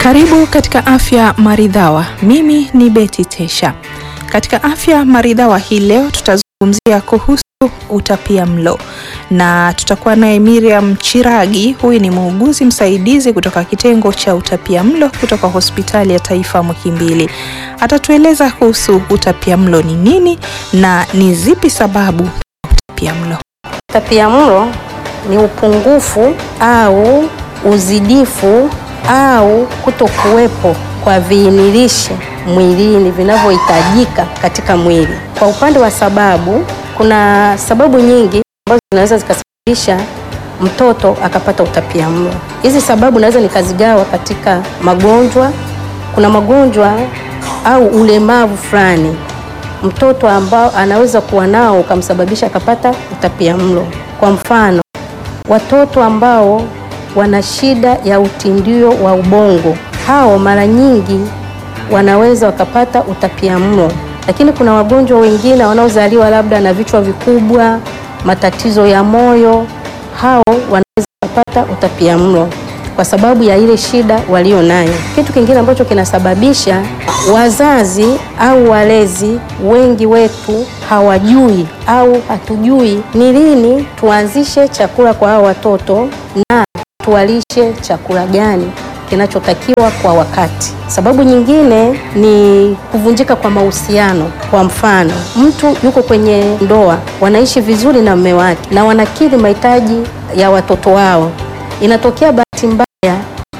Karibu katika Afya Maridhawa. Mimi ni Betty Tesha. Katika Afya Maridhawa hii leo tutazungumzia kuhusu utapia mlo na tutakuwa naye Miriam Chiragi. Huyu ni muuguzi msaidizi kutoka kitengo cha utapia mlo kutoka Hospitali ya Taifa Muhimbili. Atatueleza kuhusu utapia mlo ni nini na ni zipi sababu za utapia mlo. Utapiamlo ni upungufu au uzidifu au kutokuwepo kwa viinilishe mwilini vinavyohitajika katika mwili. Kwa upande wa sababu, kuna sababu nyingi ambazo zinaweza zikasababisha mtoto akapata utapiamlo. Hizi sababu naweza nikazigawa katika magonjwa. Kuna magonjwa au ulemavu fulani mtoto ambao anaweza kuwa nao ukamsababisha akapata utapiamlo. Kwa mfano, watoto ambao wana shida ya utindio wa ubongo, hao mara nyingi wanaweza wakapata utapiamlo. Lakini kuna wagonjwa wengine wanaozaliwa labda na vichwa vikubwa, matatizo ya moyo, hao wanaweza kupata utapiamlo kwa sababu ya ile shida walio nayo. Kitu kingine ambacho kinasababisha, wazazi au walezi wengi wetu hawajui au hatujui ni lini tuanzishe chakula kwa hao watoto na tuwalishe chakula gani kinachotakiwa kwa wakati. Sababu nyingine ni kuvunjika kwa mahusiano. Kwa mfano, mtu yuko kwenye ndoa, wanaishi vizuri na mume wake na wanakidhi mahitaji ya watoto wao, inatokea bahati mbaya,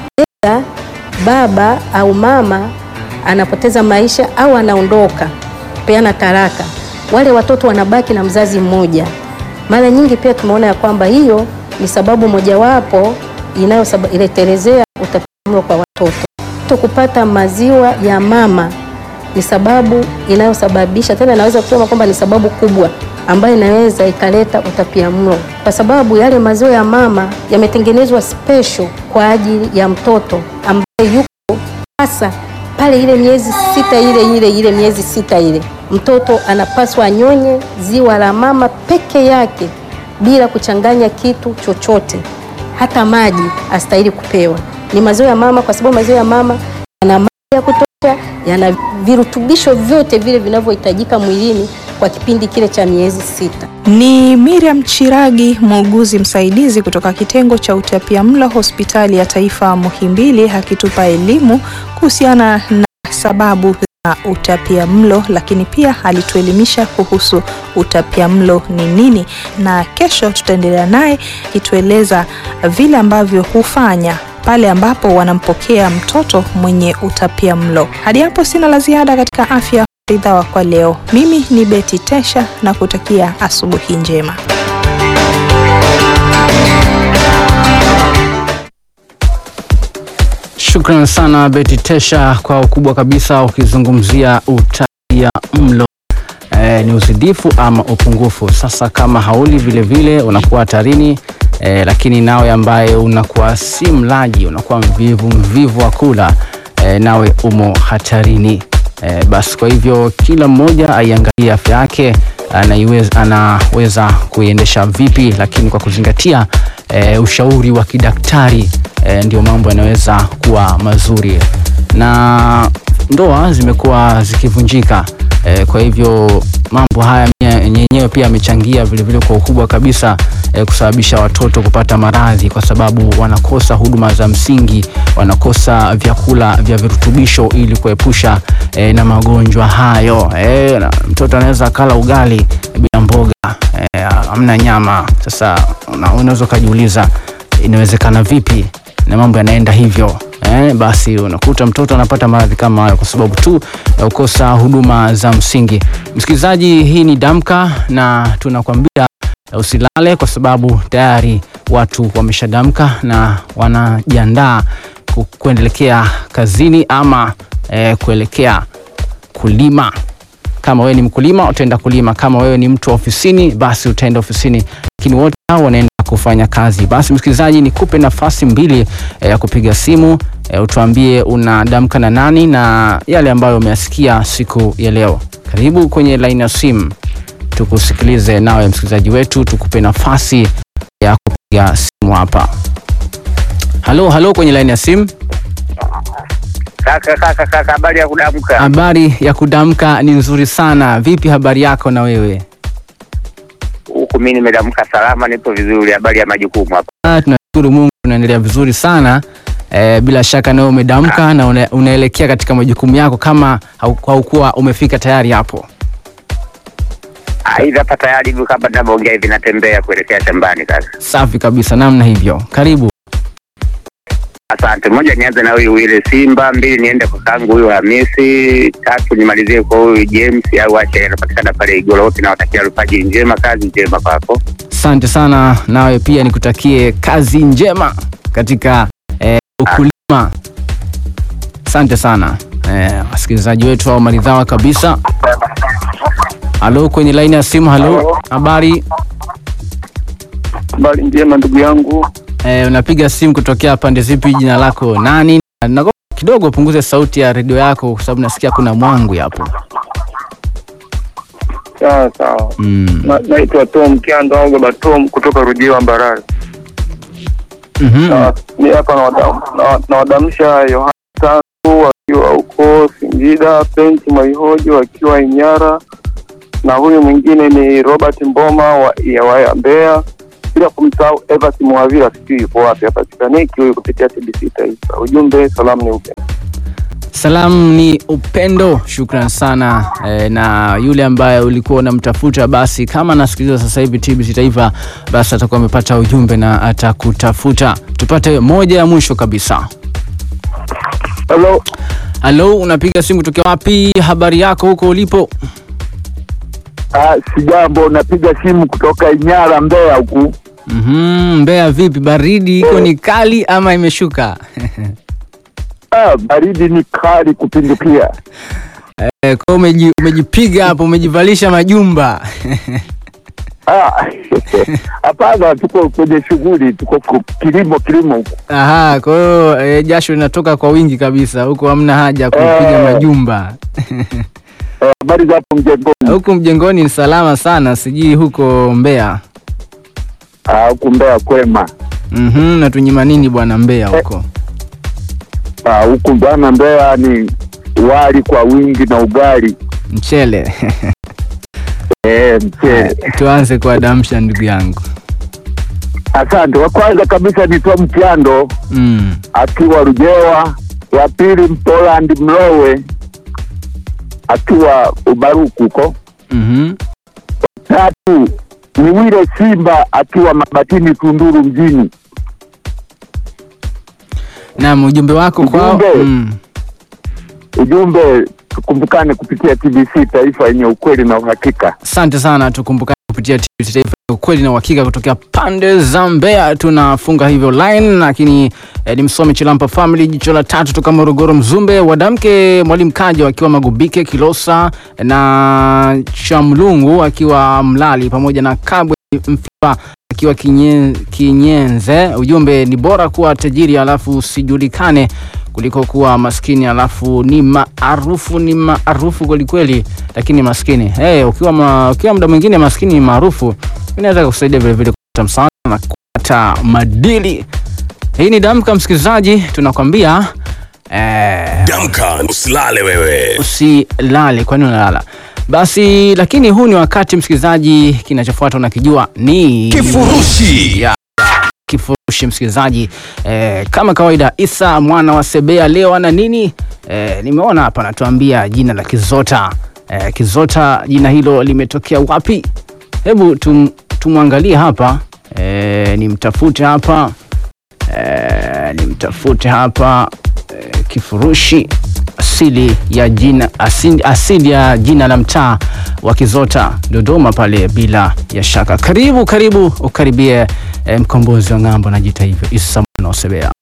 ila baba au mama anapoteza maisha au anaondoka kupeana talaka, wale watoto wanabaki na mzazi mmoja. Mara nyingi pia tumeona ya kwamba hiyo ni sababu mojawapo inayoletelezea utapiamlo kwa watoto. Mtoto kupata maziwa ya mama ni sababu inayosababisha, tena naweza kusema kwamba ni sababu kubwa ambayo inaweza ikaleta utapiamlo, kwa sababu yale maziwa ya mama yametengenezwa special kwa ajili ya mtoto ambaye yuko hasa pale ile miezi sita ile ile ile miezi sita ile, mtoto anapaswa anyonye ziwa la mama peke yake bila kuchanganya kitu chochote, hata maji astahili kupewa. Ni maziwa ya mama, kwa sababu maziwa ya mama yana maji ya kutosha, yana virutubisho vyote vile vinavyohitajika mwilini kwa kipindi kile cha miezi sita. Ni Miriam Chiragi, muuguzi msaidizi kutoka kitengo cha utapia mlo Hospitali ya Taifa Muhimbili, akitupa elimu kuhusiana na sababu za utapia mlo, lakini pia alituelimisha kuhusu utapia mlo ni nini, na kesho tutaendelea naye akitueleza vile ambavyo hufanya pale ambapo wanampokea mtoto mwenye utapia mlo. Hadi hapo sina la ziada katika afya maridhawa kwa leo. Mimi ni Betty Tesha na kutakia asubuhi njema. Shukran sana Betty Tesha kwa ukubwa kabisa, ukizungumzia utapia mlo e, ni uzidifu ama upungufu. Sasa kama hauli vile vile unakuwa hatarini e, lakini nawe ambaye unakuwa si mlaji, unakuwa mvivu mvivu wa kula e, nawe umo hatarini e, basi kwa hivyo kila mmoja aiangalie afya yake anaiweza, anaweza kuiendesha vipi, lakini kwa kuzingatia e, ushauri wa kidaktari e, ndio mambo yanaweza kuwa mazuri, na ndoa zimekuwa zikivunjika e, kwa hivyo mambo haya yenyewe pia yamechangia vilevile kwa ukubwa kabisa e, kusababisha watoto kupata maradhi kwa sababu wanakosa huduma za msingi, wanakosa vyakula vya virutubisho ili kuepusha e, na magonjwa hayo e, na mtoto anaweza akala ugali bila mboga e, hamna nyama. Sasa unaweza ukajiuliza inawezekana vipi na mambo yanaenda hivyo eh, basi unakuta mtoto anapata maradhi kama hayo kwa sababu tu ya kukosa huduma za msingi. Msikilizaji, hii ni Damka na tunakwambia usilale kwa sababu tayari watu wameshadamka na wanajiandaa kuendelekea kazini ama eh, kuelekea kulima. Kama wewe ni mkulima utaenda kulima, kama wewe ni mtu wa ofisini basi utaenda ofisini, lakini wote hao wanaenda kufanya kazi. Basi msikilizaji, nikupe nafasi mbili ya kupiga simu e, utuambie unadamka na nani na yale ambayo umeyasikia siku ya leo. Karibu kwenye laini ya simu, tukusikilize nawe msikilizaji wetu, tukupe nafasi ya kupiga simu hapa. Halo, halo, kwenye laini ya simu. Kaka kaka kaka, habari ya kudamka? Habari ya kudamka ni nzuri sana. Vipi habari yako na wewe? Huku mimi nimedamka salama, nipo vizuri. Habari ya majukumu hapa? Ah, tunashukuru Mungu tunaendelea vizuri sana. Eh, bila shaka nawe umedamka na una, unaelekea katika majukumu yako kama hau- haukuwa umefika tayari hapo. Ah, hivi hapa tayari hivi kama ninavyoongea hivi natembea kuelekea shambani kaka. Safi kabisa, namna hivyo. Karibu. Asante. Moja nianze na huyu Wile Simba, mbili niende kwa kangu huyu Hamisi, tatu nimalizie kwa huyu James au acha anapatikana pale Igoroti, na watakia alfajiri njema, kazi njema kwako. Asante sana, nawe pia nikutakie kazi njema katika eh, ukulima. Asante sana eh, wasikilizaji wetu au maridhawa kabisa. Halo, kwenye laini ya simu. Halo, habari Habari njema ndugu yangu. eh, unapiga simu kutokea pande zipi? Jina lako nani? Naomba kidogo punguze sauti ya redio yako kwa sababu nasikia kuna mwangu hapo. Sawa sawa. Mm. Na- Naitwa Tom Kiando au Baba Tom kutoka Rujiwa Mbarali. Mhm. Na ni hapa nawadam- na- nawadamsha Yohana Tangu wakiwa huko Singida, Pensi Maihojo wakiwa Inyara, na huyu mwingine ni Robert Mboma wa, ya wa Mbeya, bila kumsahau Evans Mwavira, sijui yupo wapi, hapatikaniki huyu kupitia TBC Taifa. Ujumbe salamu ni upendo. Salamu ni upendo. Shukran sana eh, na yule ambaye ulikuwa unamtafuta, basi kama anasikiliza sasa hivi TBC Taifa, basi atakuwa amepata ujumbe na atakutafuta. Tupate moja ya mwisho kabisa. Hello. Halo, unapiga simu kutokea wapi? Habari yako huko ulipo? Ah, sijambo, napiga simu kutoka Inyara, Mbeya huku. Mhm, Mbeya vipi? Baridi iko ni kali ama imeshuka? Ah, baridi ni kali kupindukia. Eh, kwa umeji, umejipiga hapo, umejivalisha majumba Ah, hapana, tuko kwenye shughuli, tuko ku- kilimo kilimo huku. Aha, kwa hiyo eh, jasho linatoka kwa wingi kabisa huko, hamna haja ya kupiga Eh. majumba Eh, Habari za hapo mjengoni? huku mjengoni ni salama sana, sijui huko Mbeya. Ah, huku Mbeya kwema. Mhm, natunyima nini bwana Mbeya huko? Ah, huku bwana Mbeya ni wali kwa wingi na ugali. Mchele. Eh, mchele. Tuanze kuadamsha ndugu yangu. Asante. Wa kwanza kabisa ni Tom Kiando Mm. akiwa Rujewa, wa pili Mpoland Mlowe akiwa Ubaruku huko. Mhm. Tatu ni Wile Simba akiwa Mabatini Tunduru mjini. Naam, ujumbe wako kwao. Ujumbe. Mm. Ujumbe tukumbukane kupitia TBC Taifa yenye ukweli na uhakika. Asante sana, tukumbukane kupitia TBC Taifa ukweli na uhakika kutokea pande za Mbeya. Tunafunga hivyo line, lakini eh, ni msomi Chilampa Family, jicho la tatu toka Morogoro, Mzumbe, Wadamke, Mwalimu Kaja wakiwa Magubike, Kilosa na Chamlungu akiwa Mlali, pamoja na Kabwe Mfipa akiwa kinye, Kinyenze. Ujumbe ni bora kuwa tajiri alafu usijulikane kuliko kuwa maskini alafu ni maarufu ni maarufu kwelikweli, lakini maskini hey, ukiwa, ma, ukiwa muda mwingine maskini ni maarufu, inaweza kusaidia vilevile kupata msaada na kupata madili. Hii ni Damka, msikilizaji, tunakwambia eh, Damka, usilale wewe. usilale. Kwani unalala? Basi, lakini huu ni wakati msikilizaji, kinachofuata unakijua ni Kifurushi. ya kifurushi msikilizaji. Eh, kama kawaida, Isa mwana wa Sebea leo ana nini? Eh, nimeona hapa anatuambia jina la Kizota. Eh, Kizota, jina hilo limetokea wapi? Hebu tum, tumwangalie hapa eh, nimtafute hapa eh, nimtafute hapa eh, kifurushi asili ya jina asili, asili ya jina la mtaa wa Kizota Dodoma pale, bila ya shaka. Karibu karibu, ukaribie eh, mkombozi wa ng'ambo, najiita hivyo Isa mwana wa Sebea.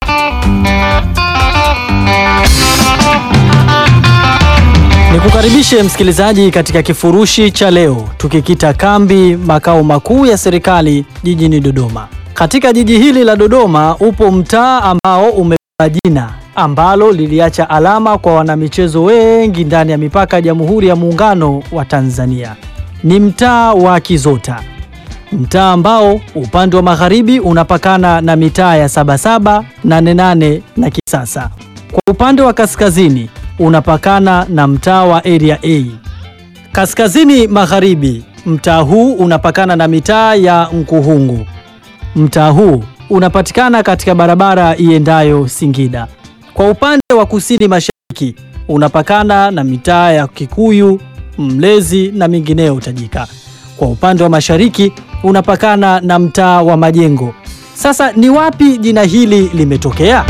Nikukaribishe msikilizaji katika kifurushi cha leo, tukikita kambi makao makuu ya serikali jijini Dodoma. Katika jiji hili la Dodoma upo mtaa ambao umepewa jina ambalo liliacha alama kwa wanamichezo wengi ndani ya mipaka ya Jamhuri ya Muungano wa Tanzania. Ni mtaa wa Kizota, mtaa ambao upande wa magharibi unapakana na mitaa ya Sabasaba, Nane Nane na Kisasa Kwa upande wa kaskazini unapakana na mtaa wa Area A. Kaskazini magharibi, mtaa huu unapakana na mitaa ya Nkuhungu. Mtaa huu unapatikana katika barabara iendayo Singida. Kwa upande wa kusini mashariki unapakana na mitaa ya Kikuyu, Mlezi na mingineyo tajika. Kwa upande wa mashariki unapakana na mtaa wa Majengo. Sasa ni wapi jina hili limetokea?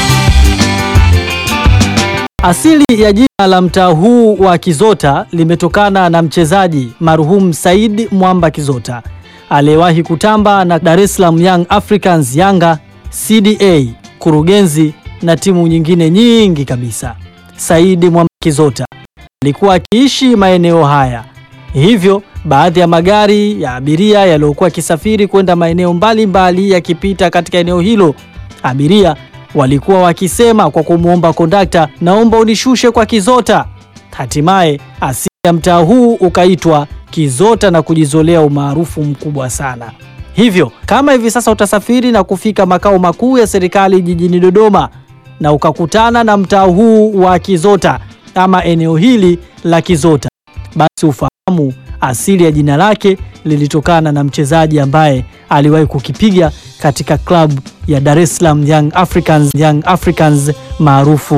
Asili ya jina la mtaa huu wa Kizota limetokana na mchezaji marhum Said Mwamba Kizota aliyewahi kutamba na Dar es Salaam Young Africans Yanga, CDA, Kurugenzi na timu nyingine nyingi kabisa. Said Mwamba Kizota alikuwa akiishi maeneo haya, hivyo baadhi ya magari ya abiria yaliyokuwa yakisafiri kwenda maeneo mbalimbali yakipita katika eneo hilo, abiria walikuwa wakisema kwa kumwomba kondakta, naomba unishushe kwa Kizota. Hatimaye asili ya mtaa huu ukaitwa Kizota na kujizolea umaarufu mkubwa sana. Hivyo kama hivi sasa utasafiri na kufika makao makuu ya serikali jijini Dodoma na ukakutana na mtaa huu wa Kizota ama eneo hili la Kizota, basi ufahamu asili ya jina lake lilitokana na mchezaji ambaye aliwahi kukipiga katika klabu ya Dar es Salaam Young Africans, Young Africans maarufu